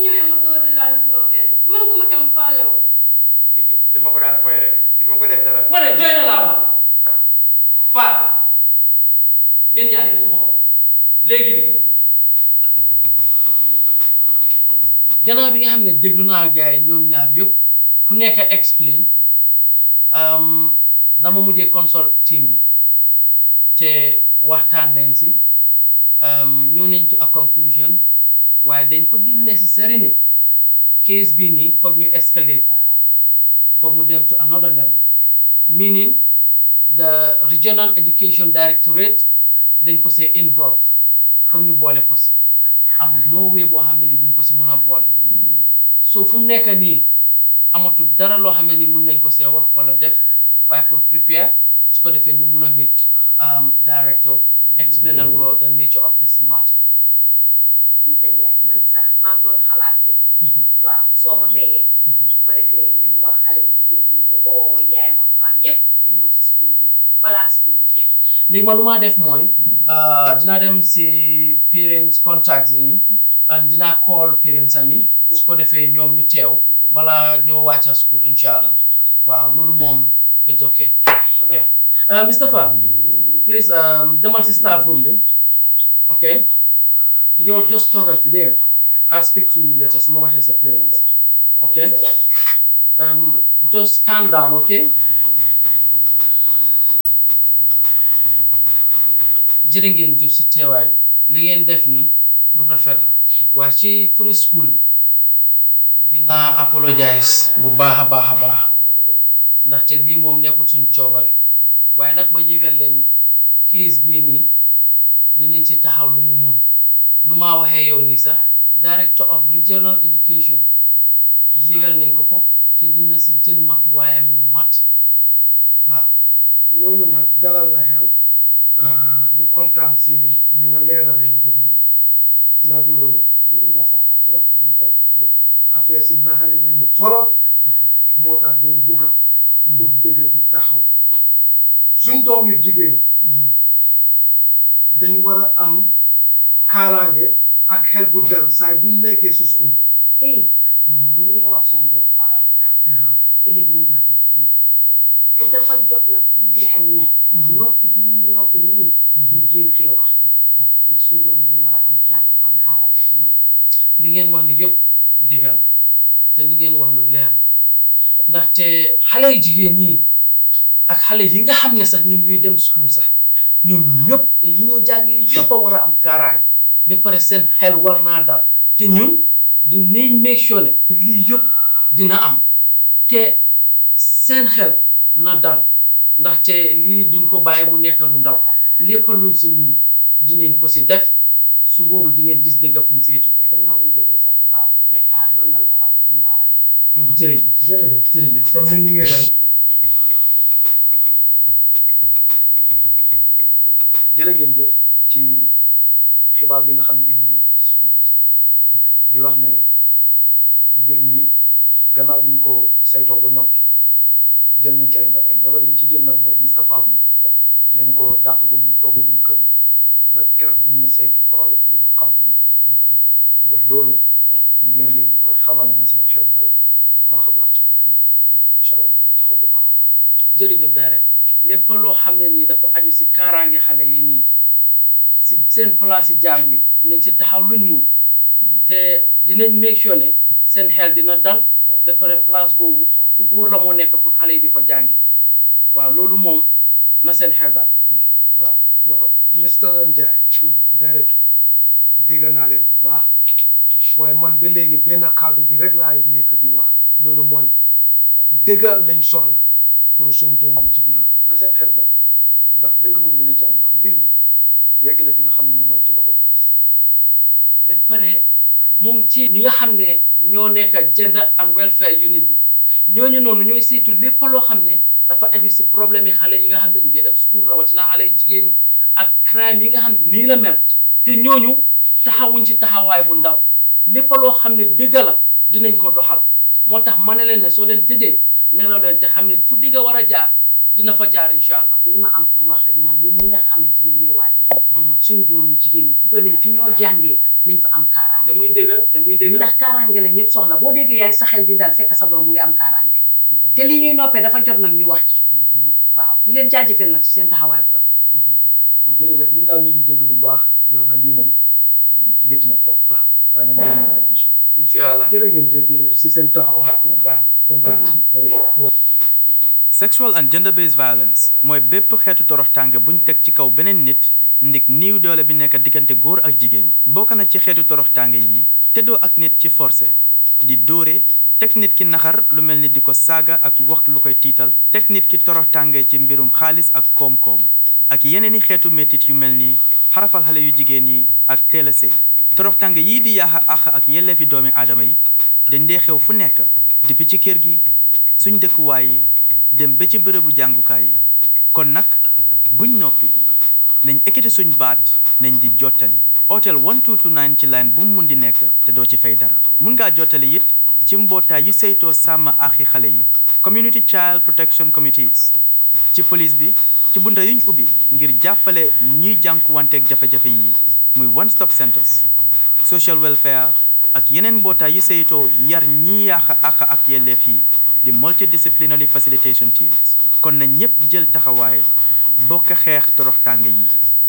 ñëwee mu dóor di laal sama ween man ko ma am faale woon kii dama ko daan foy rek kii dama ko def dara ma ne doy na laa wax Faat yéen ñaar yëpp suma office léegi nii gannaaw bi nga xam ne déglu naa gars yi ñoom ñaar yëpp ku nekk a explain dama mujjee consult team bi te waxtaan nañ si ñëw nañ to a conclusion waaye dañ ko di necessary ne case bii nii foog ñu escalate ko foog mu dem to another level meaning the regional education directorate dañ ko see involve foog ñu boole ko si amul no way boo xam ne ni duñ ko si mun a boole so fu mu nekk nii amatul dara loo xam ne ni mun nañ ko see wax wala def waaye pour prepare su ko defee ñu mun a meet director explainal ko the nature of this matter Mr Ndiaye man sax maa ngi doon xalaat de waaw soo ma mayee bu ko defee ñu wax xale bu jigéen bi mu oo yaayam ak papaam yépp ñu ñëw si school bi balaa school bi tëj léegi ma lu maa def mooy dinaa dem si parents contacts yi nii and dinaa call parents am yi su ko defee ñoom ñu teew balaa ñoo wàcca school incha allah waaw loolu moom it's okay yeah uh, Mr Fa please um, demal si staff room bi okay yow just toogal fi dégg nga I'll speak to you later su ma waxee sa parents okay um, just calm down okay jërë ngeen jëf si teewaay bi li ngeen def nii lu rafet la waaye ci turi school bi dinaa apologize bu baax a baax a baax ndaxte lii moom nekkul suñ coobare waaye nag ma yëgal leen ni case bii nii dinañ ci taxaw luñ mun nu maa waxee yow nii sax director of regional education yëgal nañ ko ko te dina si jël matuwaayam yu mat waaw loolu nag dalal na xel di kontaan si li nga leeralee mbir mi ndax du loolu nga sax ak ci waxtu bi ñu koy jëlee affaire si naxari nañu torop moo tax dañ bugga pour dëgg bu taxaw suñ doom yu jigéen dañ war a am kaaraange ak xel bu dal saay buñ nekkee si school bi tey bu ñu wax suñu doom faa ëllëg mën naa doon kenn te dafa jot na fu nekk nii noppi bi ñu noppi nii ñu jéem cee wax ndax suñu doom dañ war a am jàmm am kaaraange ci ñuy li ngeen wax ni yëpp dëgg la te li ngeen wax lu leer la ndaxte xale yu jigéen ñi ak xale yi nga xam ne sax ñoom ñooy dem school sax ñoom ñëpp yi ñoo jàngee yëpp a war a am kaaraange ba pare seen xel war naa dal te ñun dinañ make sure ne lii yëpp dina am te seen xel na dal ndaxte lii duñ ko bàyyi mu nekk lu ndaw lépp luñ si mun dinañ ko si def su boobu di ngeen gis dëgg fu mu féetoo. te gannaaw bu ñu déggee sa xibaar bi ah doon na loo xam ne mun naa dalal jërëjëf jërëjëf jërëjëf. comme ni ñu ngi dem jërë ngeen jëf ci xibaar bi nga xam ne indi ngeen ko fii si Small West di wax ne mbir mi gannaaw bi ñu ko saytoo ba noppi jël nañ ci ay ndogal ndogal yi ñu ci jël nag mooy Mr Fall moom dinañ ko dàq gu mu togg gu mu kër ba keroog ñuy saytu problème bi ba xam fu ñu fi kon loolu ñu ngi leen di xamal ne na seen xel dal bu baax a baax ci mbir mi incha allah ñu ngi taxaw bu baax a baax. jërëjëf direct lépp loo xam ne nii dafa aju si kaaraange xale yi nii si seen place si jàngu yi dinañ si taxaw luñ mun te dinañ make sure ne seen xel dina dal ba pare place boobu fu góor la moo nekk pour xale yi di fa jàngee waaw loolu moom na seen xel dal waaw. waaw Mr Ndiaye direct dégg naa leen bu baax waaye man ba léegi benn kàddu bi rek laay nekk di wax loolu mooy dëgg lañ soxla pour suñ doom bu jigéen bi na seen xel dal ndax dëgg moom dina ci am ndax mbir mi yegg na fi nga xam ne moom mooy ci loxo police. ba pare mu ngi ci ñi nga xam ne ñoo nekk gender and welfare unit bi ñooñu noonu ñooy saytu lépp loo xam ne dafa aju si problème yi xale yi nga xam ne ñu ngi dem school rawatina xale yu jigéen ñi ak crime yi nga xam ne nii la mel te ñooñu taxawuñ ci taxawaay bu ndaw lépp loo xam ne dëgg la dinañ ko doxal moo tax ma ne leen ne soo leen tëddee nelaw leen te xam ne fu dëgg war a jaar dina fa jaar incha allah li ma am pour wax rek mooy ñun ñi nga xamante ne ñooy waajur suñ doom yi jigéen ñi bëgg nañ fi ñoo jàngee nañ fa am te kaaraange muy dëgg te muy dëgg ndax kaaraange la ñëpp soxla boo déggee yaay sa xel di dal fekk sa doom mu ngi am kaaraange te li ñuy noppee dafa jot nag ñu wax ci waaw di leen jaajëfal nag ci seen taxawaay bu rafet jërëjëf ñun daal ñu ngi jégalu bu baax di wax na lii moom métti na trop waaw waaye nag dinañ ñëw rek incha allah incha allah jërë ngeen jëf yéen si seen taxawaay baax kontaan ci jërëjëf sexual and gender based violence mooy bépp xeetu toroxtànge buñ teg ci kaw beneen nit ndik niiw doole bi nekk diggante góor ak jigéen bokk na ci xeetu toroxtànge yi teddoo ak nit ci forcé di dóore teg nit ki naxar lu mel ni di ko saaga ak wax lu koy tiital teg nit ki toroxtànge ci mbirum xaalis ak koom-koom ak yeneeni xeetu métit yu mel ni xarafal xale yu jigéen yi ak teel a sëy toroxtànge yii di yaaxa àq ak yelleefi doomi aadama yi dañ dee xew fu nekk depuis ci kër gi suñ dëkkuwaay yi dem ba ci bërëbu jàngukaay yi kon nag buñ noppi nañ ekkati suñ baat nañ di jottali otel 1229 ci line bu mu mun di nekk te doo ci fay dara mun ngaa jottali it ci mbootaay yu saytoo sàmm axi xale yi community child protection committees ci police bi ci bunta yuñ ubbi ngir jàppale ñuy jànkuwanteeg jafe-jafe yi muy one stop centers social welfare ak yeneen mbootaay yu saytoo yar ñi yaaxa àq ak yelleef yi di multidisciplinary facilitation teams kon na ñépp jël taxawaay bokk xeex toroxtànge yi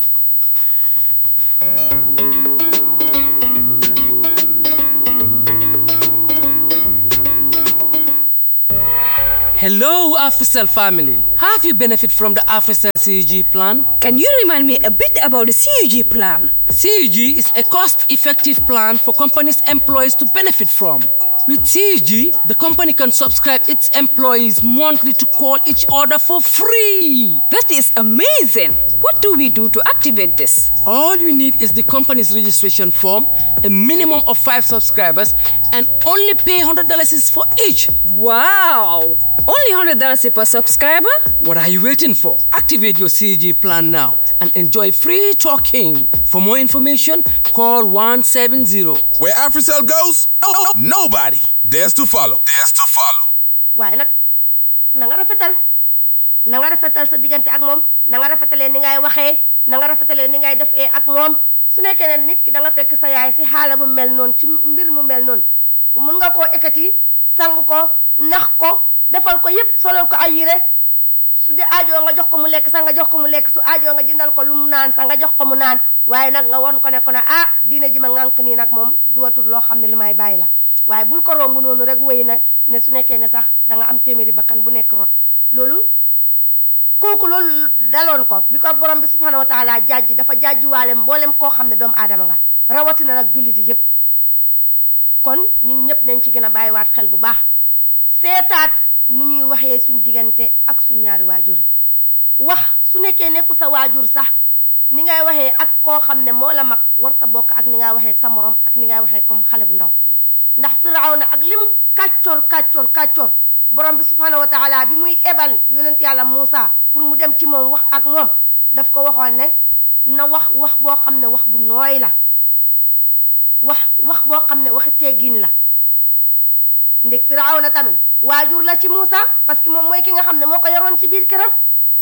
Hello, AfriCell family. Have you benefit from the AfriCell CUG plan? Can you remind me a bit about the CUG plan? CUG is a cost-effective plan for companies' employees to benefit from. With CUG, the company can subscribe its employees monthly to call each other for free. That is amazing. What do we do to activate this? All you need is the company's registration form, a minimum of five subscribers, and only pay $100 is for each. Wow! Only $100 per subscriber? What are you waiting for? Activate your CG plan now and enjoy free talking. For more information, call 170. Where AfriCell goes, nobody dares to follow. Dares to follow. waaye nag na nga rafetal na nga rafetal sa diggante ak moom na nga rafetalee ni ngay waxee na nga rafetalee ni ngay defee ak moom su nekkee ne nit ki da nga fekk sa yaay si xaala bu mel noonu ci mbir mu mel noonu mun nga koo ekkati sang ko nax ko defal ko yépp solal ko ay yére su di aajoo nga jox ko mu lekk sax nga jox ko mu lekk su aajoo nga jëndal ko lu mu naan sax nga jox ko mu naan waaye nag nga won ko ne ko ne ah diine ji ma ngànk nii nag moom duwatul loo xam ne li may bàyyi la waaye bul ko romb noonu rek wéy na ne su nekkee ne sax da nga am téeméeri bakkan bu nekk rot loolu kooku loolu daloon ko bi ko borom bi subhanahu wa taala jajji dafa jajjiwaale mboolem koo xam ne doomu aadama nga rawatina nag jullit yi yépp kon ñun ñëpp nañ ci gën a bàyyiwaat xel bu baax seetaat nu ñuy waxee suñ diggante ak suñ ñaari waajur yi wax su nekkee nekku sa waajur sax ni ngay waxee ak koo xam ne moo la mag warta bokk ak ni ngay waxee ak sa morom ak ni ngay waxee comme xale bu ndaw ndax firawna ak lim kàccoor kàccoor kàccoor borom bi subhanahu wa taala bi muy ebal yonent yàlla Moussa pour mu dem ci moom wax ak moom daf ko waxoon ne na wax wax boo xam ne wax bu nooy la wax wax boo xam ne waxi teggin la ndeg firawna tamit waajur la ci Moussa parce que moom mooy ki nga xam ne moo ko yaroon ci biir këram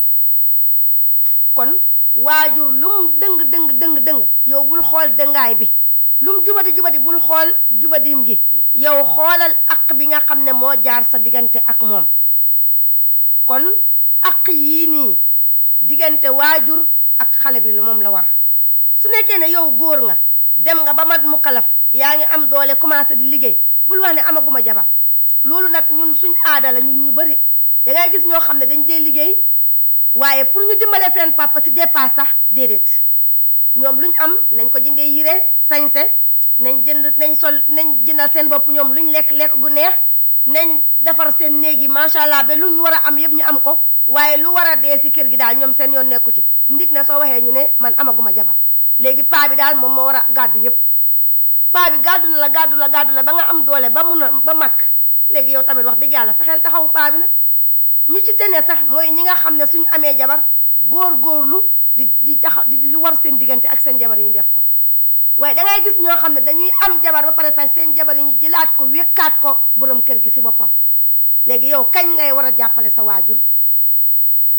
kon waajur lum dëng dëng dëng dëng yow bul xool dëngaay bi lum jubadi jubadi bul xool jubadim gi yow xoolal aq bi nga xam ne moo jaar sa diggante ak moom kon aq yii nii diggante waajur ak xale bi lu moom la war su nekkee ne yow góor nga dem nga ba mat mu kalaf yaa ngi am doole commencé di liggéey bul wax ne amaguma jabar loolu nag ñun suñ aada la ñun ñu bari dangay gis ñoo xam ne dañ dee liggéey waaye pour ñu dimbale seen papa si dépasse sax déedéet ñoom luñ am nañ ko jëndee yére sañse nañ jënd nañ sol nañ jëndal seen bopp ñoom luñ lekk lekk gu neex nañ defar seen néeg yi macha allah ba luñ war a am yëpp ñu am ko waaye lu war a dee si kër gi daal ñoom seen yoon nekku ci ndig na soo waxee ñu ne man amaguma jabar léegi paa bi daal moom moo war a gàddu yëpp paa bi gàddu na la gàddu la gàddu la ba nga am doole ba mun a ba mag léegi yow tamit wax dëgg yàlla fexeel taxawu paa bi nag ñu ci tene sax mooy ñi nga xam ne suñ amee jabar góor-góorlu di di taxaw di lu war seen diggante ak seen jabar yi ñu def ko waaye dangay gis ñoo xam ne dañuy am jabar ba pare sax seen jabar yi ñu jëlaat ko wékkaat ko borom kër gi si boppam léegi yow kañ ngay war a jàppale sa waajur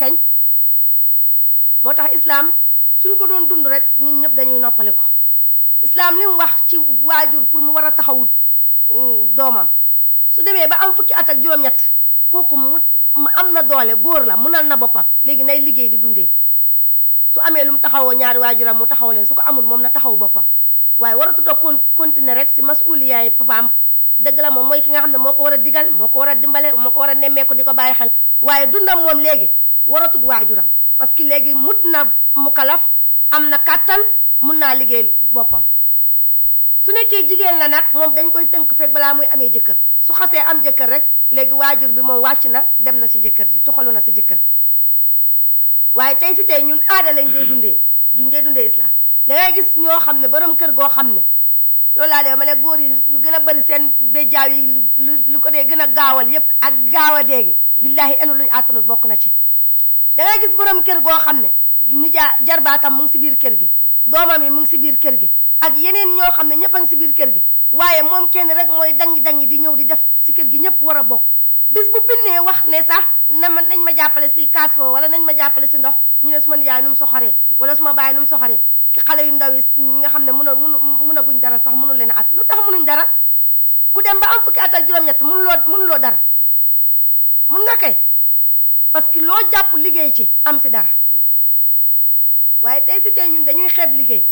kañ moo tax islam suñ ko doon dund rek ñun ñëpp dañuy noppale ko islam li mu wax ci waajur pour mu war a taxawu doomam su demee ba am fukki at ak juróom-ñett kooku mu am na doole góor la munal na boppam léegi nay liggéey di dundee su amee lu mu taxawoo ñaari waajuram mu taxaw leen su ko amul moom na taxaw boppam waaye waratu toog kon continuer rek si masuliyaay papaam dëgg la moom mooy ki nga xam ne moo ko war a digal moo ko war a dimbale moo ko war a nemmeeku di ko bàyyi xel waaye dundam moom léegi waratut waajuram parce que léegi mut na mu kalaf am na kàttan mun naa liggéey boppam su nekkee jigéen la nag moom dañ koy tënk fekk balaa muy amee jëkkër su xasee am jëkkër rek léegi waajur bi moom wàcc na dem na si jëkkër ji toxalu na si jëkkër bi waaye tey si tey ñun aada lañ dee dundee duñ dee dundee islam dangay gis ñoo xam ne borom kër goo xam ne loolu laa dee ma ne góor yi ñu gën a bëri seen béjjaaw yi lu lu ko dee gën a gaawal yépp ak gaaw a déegi billaahi enu luñu àttanut bokk na ci dangay gis borom kër goo xam ne nijaa jarbaatam mu ngi si biir kër gi doomam yi mu ngi si biir kër gi ak yeneen ñoo xam ne ñëpp a ngi si biir kër gi waaye moom kenn rek mooy dangi dangi di ñëw di def si kër gi ñëpp war a bokk bis bu bindee wax ne sax na ma nañ ma jàppale si kaasoo wala nañ ma jàppale si ndox ñu ne suma nijaay nu mu soxoree wala suma baay nu mu soxoree xale yu ndaw yi nga xam ne mun a mun mun a guñ dara sax mënul leen a at lu tax mënuñ dara ku dem ba am fukki at ak juróom-ñett mënuloo mënuloo dara mun nga kay parce que loo jàpp liggéey ci am si dara waaye tey si tey ñun dañuy xeeb liggéey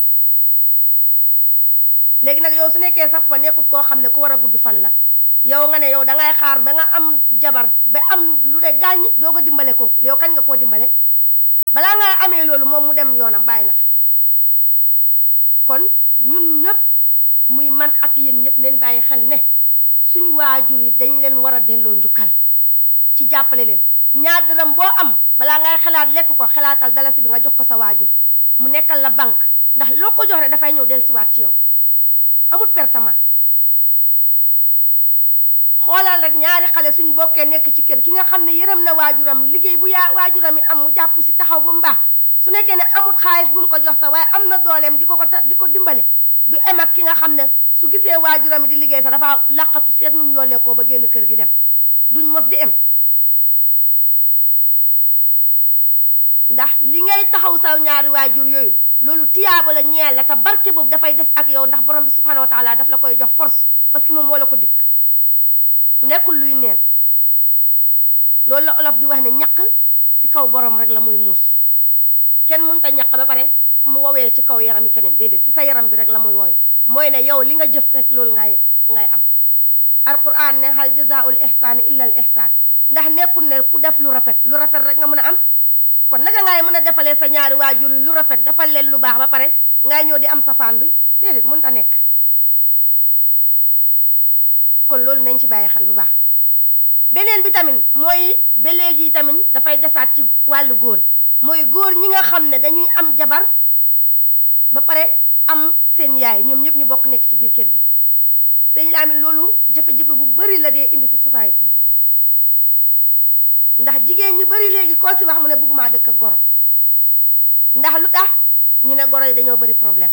léegi nag yow su nekkee sa papa nekkut koo xam ne ku war a gudd fan la yow nga ne yow dangay xaar ba nga am jabar ba am lu de gaañ doo ko dimbale kooku yow kañ nga koo dimbale balaa ngay amee loolu moom mu dem yoonam bàyyi la fi kon ñun ñëpp muy man ak yéen ñëpp nañ bàyyi xel ne suñ waajur yi dañ leen war a delloo njukkal ci jàppale leen ñaar dërëm boo am balaa ngay xalaat lekk ko xalaatal dalasi bi nga jox ko sa waajur mu nekkal la banque ndax loo ko jox rek dafay ñëw dellusiwaat ci yow amul pertement xoolal rek ñaari xale suñ bokkee nekk ci kër ki nga xam ne yërëm na waajuram liggéey bu yaa waajuram yi am mu jàpp si taxaw bu mbaax su nekkee ne amul xaalis bu mu ko jox sax waaye am na dooleem di ko ko di ko dimbale du em ak ki nga xam ne su gisee waajuram yi di liggéey sax dafa laqatu seet nu mu yollee koo ba génn kër gi dem duñ mos di em ndax li ngay taxaw sa ñaari waajur yooyu loolu tiyaaba la ñeel la te barke boobu dafay des ak yow ndax borom bi subhanahu wa taala daf la koy jox force parce que moom moo la ko dikk nekkul luy neen loolu la olof di wax ne ñaq si kaw borom rek la muy muus kenn mënta ñaq ba pare mu wowee ci kaw yaram yi keneen déedéet si sa yaram bi rek la muy wowee mooy ne yow li nga jëf rek loolu ngay ngay am alquran ne hal jazaul ihsaani illa al ihsaan ndax nekkul ne ku def lu rafet lu rafet rek nga mën a am kon naka ngay mën a defalee sa ñaari waajur yi lu rafet defal leen lu baax ba pare ngay ñëw di am safaan bi déedéet mënta nekk kon loolu nañ ci bàyyi xel bu baax beneen bi tamit mooy ba léegi tamit dafay desaat ci wàllu góor mooy góor ñi nga xam ne dañuy am jabar ba pare am seen yaay ñoom ñëpp ñu bokk nekk ci biir kër gi seen laamin loolu jafe-jafe bu bari la dee indi si société bi ndax jigéen ñi bari léegi koo si wax mu ne bëgguma dëkk ak goro ndax lu tax ñu ne goro yi dañoo bari problème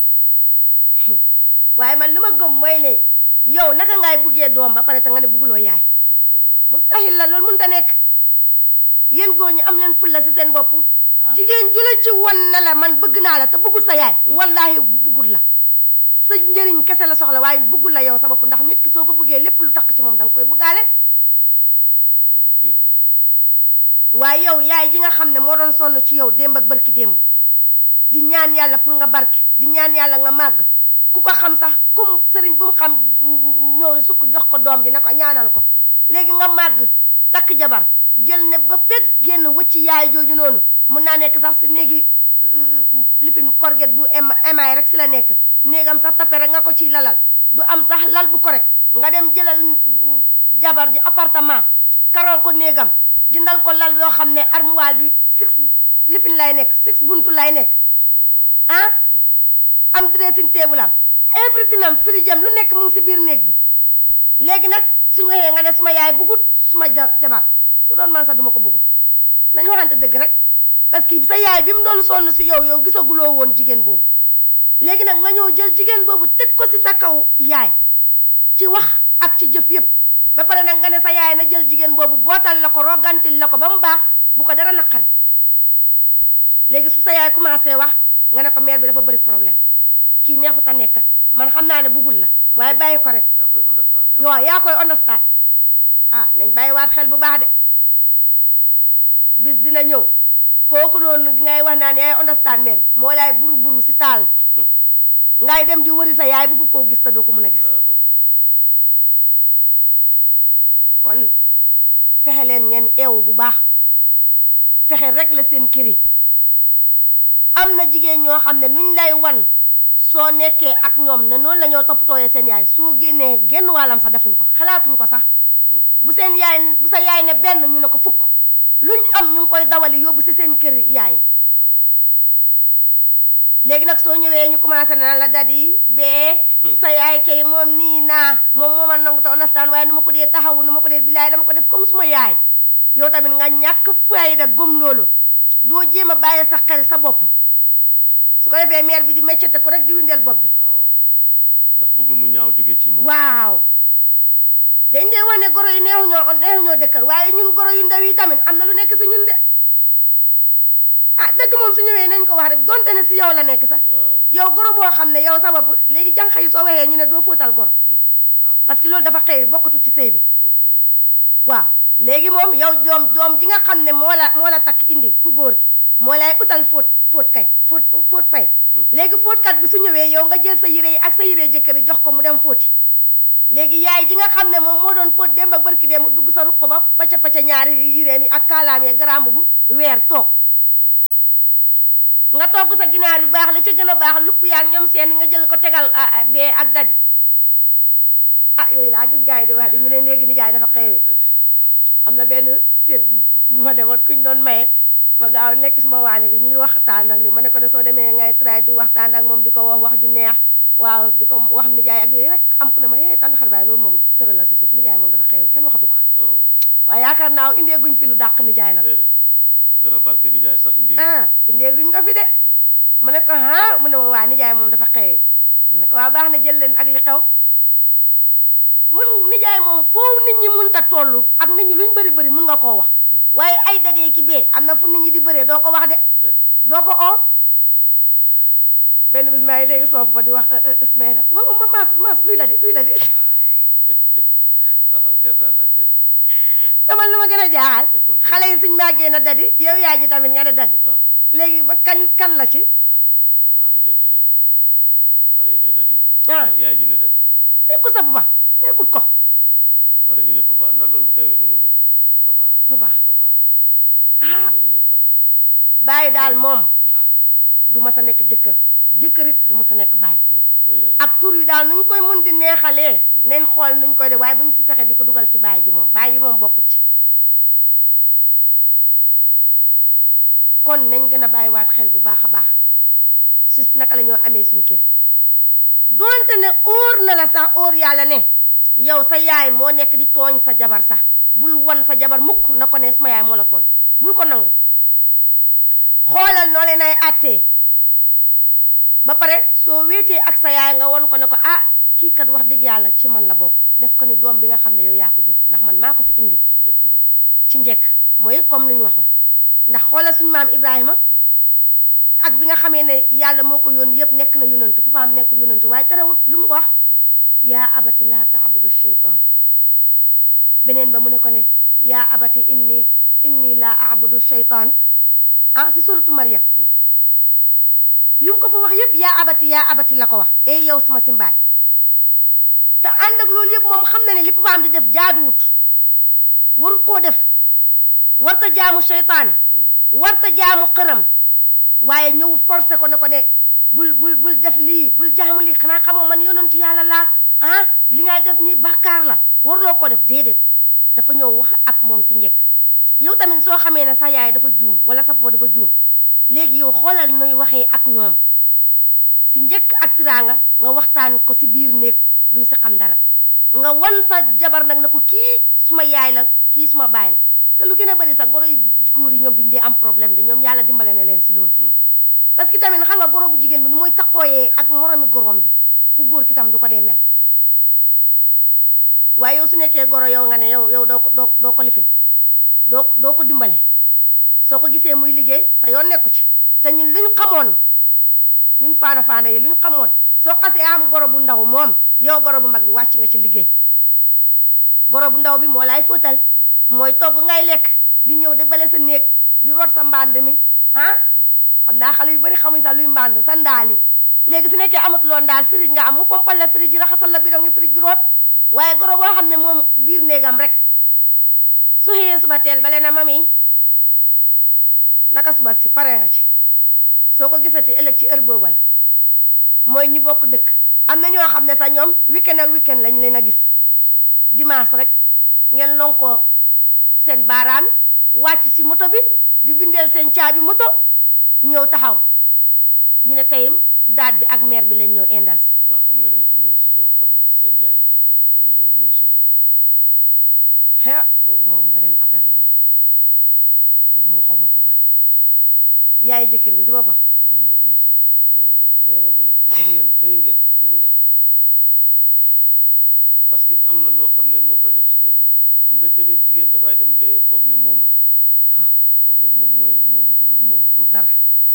waaye man lu ma gëm mooy ne yow naka ngay buggee doom ba pare te nga ne bugguloo yaay mustahil la loolu mënut a nekk yéen góor ñi am leen fulla si seen bopp jigéen ju la ci won na la man bëgg naa la te bëggul sa yaay wallaahi bëggul la sa njëriñ kese la soxla waaye bëggul la yow sa bopp ndax nit ki soo ko bëggee lépp lu takk ci moom danga koy bëggaale waaye yow yaay ji nga xam ne moo doon sonn ci yow démb ak barki démb di ñaan yàlla pour nga barke di ñaan yàlla nga màgg ku ko xam sax kum sëriñ bu mu xam ñëw sukk jox ko doom ji ne ko ñaanal ko léegi nga màgg takk jabar jël ne ba pet génn wëcc yaay jooju noonu mun naa nekk sax si néegi lifin korget bu emaay rek si la nekk néegam sax tappe rek nga ko ciy lalal du am sax lal bu correct nga dem jëlal jabar ji appartement karool ko néegam jëndal ko lal yoo xam ne armoire bi six lifin lay nekk six buntu lay nekk ah am dressing table am everything am fridge am lu nekk mu ngi si biir néeg bi léegi nag suñu waxee nga ne suma yaay bugut suma jabar su doon man sax duma ko bugg nañu waxante dëgg rek parce que sa yaay bi mu doon sonn si yow yow gisaguloo woon jigéen boobu léegi nag nga ñëw jël jigéen boobu teg ko si sa kaw yaay ci wax ak ci jëf yépp ba pare nag nga ne sa yaay na jël jigéen boobu bootal la ko rogantil la ko ba mu baax bu ko dara naqari léegi su sa yaay commencé wax nga ne ko mère bi dafa bëri problème kii neexut a nekkat man xam naa ne bëggul la waaye bàyyi ko rek yaa koy understand yaa yoo yaa koy understand ah nañ bàyyi waat xel bu baax de bis dina ñëw kooku noonu ngay wax naan yaay understand mère bi moo laay buru buru si taal ngay dem di wëri sa yaay bëgg koo gis te doo ko mën a gis kon fexe leen ngeen eewu bu baax fexe rek la seen kër yi am na jigéen ñoo xam ne nuñ lay wan soo nekkee ak ñoom ne noonu la ñoo toppatooyee seen yaay soo génnee genn wàllam sax defuñ ko xalaatuñ ko sax bu seen yaay bu sa yaay ne benn ñu ne ko fukk luñ am ñu ngi koy dawali yóbbu si seen kër yaay léegi nag soo ñëwee ñu commencé na la dadi bee sa yaay kay moom nii naa moom moo ma nangu te understand waaye nu ma ko dee taxawu nu ma ko dee bilaay dama ko def comme suma yaay yow tamit nga ñàkk fayda gëm loolu doo jéem a bàyyi sa xel sa bopp su ko defee mère bi di meccete ko rek di windeel bopp bi waaw ndax bëggul mu ñaaw jógee ci moom waaw dañ dee wane goro yi neexu ñoo neexu ñoo dëkkal waaye ñun goro yu ndaw yi tamit am na lu nekk si ñun de ah dëgg moom su ñëwee nañ ko wax rek donte ne si yow la nekk sax yow goro boo xam ne yow sa bopp léegi jànq yi soo waxee ñu ne doo fóotal goro waaw parce que loolu dafa xëy bokkatu ci sëy bi fóot kay waaw léegi moom yow doom doom ji nga xam ne moo la moo la takk indi ku góor gi moo lay utal fóot fóot kay fóot fóot fay léegi fóotkat bi su ñëwee yow nga jël sa yére yi ak sa yére jëkkër yi jox ko mu dem fóoti léegi yaay ji nga xam ne moom moo doon fóot démb ak barki démb dugg sa ruq ba pacca pacca ñaari yéreem yi ak kaalaam yi garamb bu weer toog nga togg sa ginaar yu baax la ca gën a baax lupp yaag ñoom seen nga jël ko tegal bee ak dadi ah yooyu laa gis gars yi di wax di ñu ne léegi nijaay dafa xeewee am na benn seet bu ma demoon kuñ doon maye ma gaaw nekk suma waane gi ñuy waxtaan ak ni ma ne ko ne soo demee ngay try di waxtaan ak moom di ko wax wax ju neex waaw di ko wax nijaay ak yooyu rek am ku ne ma hee tànn xar baay loolu moom tëral la si suuf nijaay moom dafa xeewee kenn waxatu ko waaye yaakaar naa indee guñ fi lu dàq nijaay nag déedéet lu gën a barke nijaay sax indi ah indee guñ ko fi de ma ne ko ah mu ne ma waa nijaay moom dafa xeewee ma ne ko waa baax na jël leen ak li xew mun nijaay moom foofu nit ñi mun ta toll ak nit ñi luñ bëri bëri mun nga koo wax waaye ay dadee ki bee am na fu nit ñi di bëree doo ko wax de dadi doo ko oo benn bis maa ngi dégg soof ba di wax Ismaïla nag waaw ma maas maas luy dadi luy dadi waaw jar naa laajte de luy dadi dama lu ma gën a jaaxal Fekkoon xale yi suñ màggee na dadi yow yaay ji tamit nga ne dadi waaw léegi ba kañ kan la ci ah dama naa lijjanti de xale yi ne dadi Ah. yaay ji ne dadi nekkul sa papa nekkut ko wala ñu ne papa ndax loolu xewee na moom it papa ñu Papa. naan papa Ah. ñu- ñu pa- bàyyi daal moom du ma sa nekk jëkkër jëkkër it du ma sa nekk bàyyi mukk way yaay ak tur yi daal nuñ koy mun di neexalee nañ xool nuñ koy def waaye bu ñu si fexe di ko dugal ci baay ji moom baay ji moom bokkut ci kon nañ gën a bàyyiwaat xel bu baax a baax su naka la ñoo amee suñ kër donte ne óor na la sax óor yàlla ne yow sa yaay moo nekk di tooñ sa jabar sax bul wan sa jabar mukk na ko ne sama yaay moo la tooñ bul ko nangu xoolal noo leen ay àttee ba pare soo wéetee ak sa yaay nga won ko ne ko ah kii kat wax dëgg yàlla ci man la bokk def ko ni doom bi nga xam ne yow yaa ko jur ndax man maa ko fi indi ci njëkk nag ci njëkk mooy comme li ñu waxoon ndax xoolal suñu maam Ibrahima ak bi nga xamee ne yàlla moo ko yónni yëpp nekk na yónantu papaam nekkul yónantu waaye terewut lu mu ko wax yaa abati laa taabudu sheytaan beneen ba mu ne ko ne yaa abati inni inni laa abudu sheytaan ah si suratu Maryam yu mu ko fa wax yëpp yaa abati yaa abati la ko wax ey yow sama simbaay te ànd ak loolu yëpp moom xam na ne li papaam di def jaaduwut warut koo def warta jaamu seytaane warta jaamu xëram waaye ñëw forcé ko ne ko ne bul bul bul def lii bul jaamu lii xanaa xamoo man yonentu yàlla laa ah li ngay def nii bàkkaar la warloo ko def déedéet dafa ñëw wax ak moom si njëkk yow tamit soo xamee ne sa yaay dafa juum wala sa papa dafa juum léegi yow xoolal nuy waxee ak ñoom si njëkk ak tiraanga nga waxtaan ko si biir néeg duñ si xam dara nga wan sa jabar nag na ko kii suma yaay la kii suma baay la te lu gën a bëri sax goro yu góor yi ñoom duñ dee am problème de ñoom yàlla dimbale na leen si loolu parce que tamit xam nga goro bu jigéen bi nu mooy takkooyee ak moromi gorom bi ku góor ki tam du ko dee mel waaye yow su nekkee goro yow nga ne yow yow doo ko doo doo ko lifin doo doo ko dimbale soo ko gisee muy liggéey sa yoon nekku ci te ñun luñ xamoon ñun faana faana yi luñ xamoon soo xasee am goro bu ndaw moom yow goro bu mag bi wàcc nga ci liggéey goro bu ndaw bi moo lay fóotal mooy togg ngay lekk di ñëw di bale sa néeg di root sa mbànd mi ah xam naa xale yu bari xamuñ sax luy mbànd sa ndaal yi léegi su nekkee amatuloo ndaal firij nga am mu fompal la firij yi raxasal la bidon yi firij bi root waaye goro boo xam ne moom biir néegam rek su xëyee suba teel bale na mami naka suba si pare nga ci soo ko gisati ëllëg ci heure boobu la mooy ñi bokk dëkk am na ñoo xam ne sax ñoom weekend ak weekend lañ leen a gis dañoo gisante dimanche rek ngeen lonkoo seen baaraam wàcc ci moto bi di bindeel seen caabi moto ñëw taxaw ñu ne tey daat bi ak maire bi leen ñëw indal si mbaa xam nga ne am nañ si ñoo xam ne seen yaayu jëkkër yi ñooy ñëw nuyu si leen he boobu moom beneen affaire la moom boobu moom xaw ma ko woon yaayu jëkkër bi si boppam mooy ñëw nuyu si na ngeen def yeewagu leen dem ngeen xëy ngeen na ngeen parce que am na loo xam ne moo koy def si kër gi am nga tamit jigéen dafay dem ba foog ne moom la waaw foog ne moom mooy moom bu dul moom du dara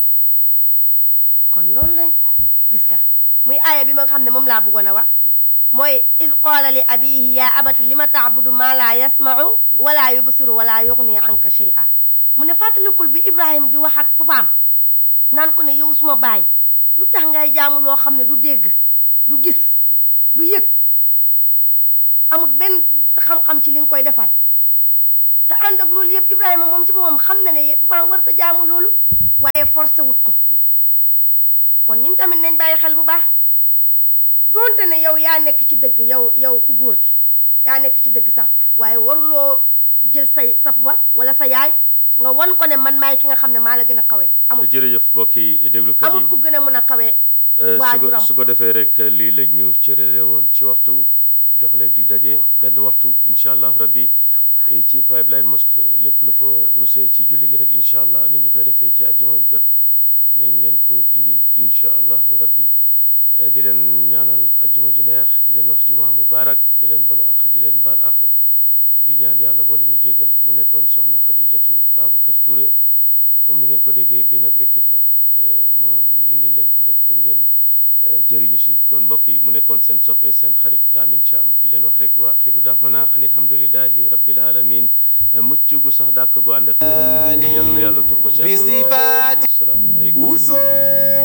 kon loolu lañ gis nga muy aaya bi ma nga xam ne moom laa bëggoon a wax mooy id qaala li abihi ya abati li ma taabudu ma laa yasmau wala yubsiru wala yuxni anka shay'a mu ne fàttalikul bi ibrahim di wax ak papaam naan ko ne yow suma baay lu tax ngay jaamu loo xam ne du dégg du gis du yëg amul benn xam-xam ci li nga koy defal te ànd ak loolu yëpp ibrahima moom ci boppam xam na ne papaam war ta jaamu loolu waaye forcé wut ko kon ñun tamit nañ bàyyi xel bu baax doonte ne yow yaa nekk ci dëgg yow yow ku góor ki yaa nekk ci dëgg sax waaye waruloo jël say sa papa wala sa yaay nga wan ko ne man maay ki nga xam ne maa la gën a kawe amul jërëjëf mbokki déglukat yi amul ku gën a mën a kawe su ko waajuram su ko defee rek lii la ñu cërale woon ci waxtu jox leen di daje benn waxtu incha allahu rabbi eh, ci pipeline mosque lépp lu fa rusee ci julli gi rek incha allah ni ñu koy defee ci àjjuma bi jot nañ leen ko indil incha allahu rabbi Eh, di leen ñaanal àjjuma ju neex di leen wax juma mubarak di leen balu ak di leen baal ak di ñaan yàlla boole ñu jégal mu nekkoon soxna Xadijatu Babacar Touré comme ni ngeen ko déggee bii nag repeat la eh, moom ñu indil leen ko rek pour ngeen eh, jëriñu si kon mbokk yi mu nekkoon seen soppe seen xarit Lamine Thiam di leen wax rek waa xiru daxwana an alhamdulillahi rabbil alamin Eh, mucc gu sax dàkk gu ànd ak yal na yàlla tur ko ci asalaamaaleykum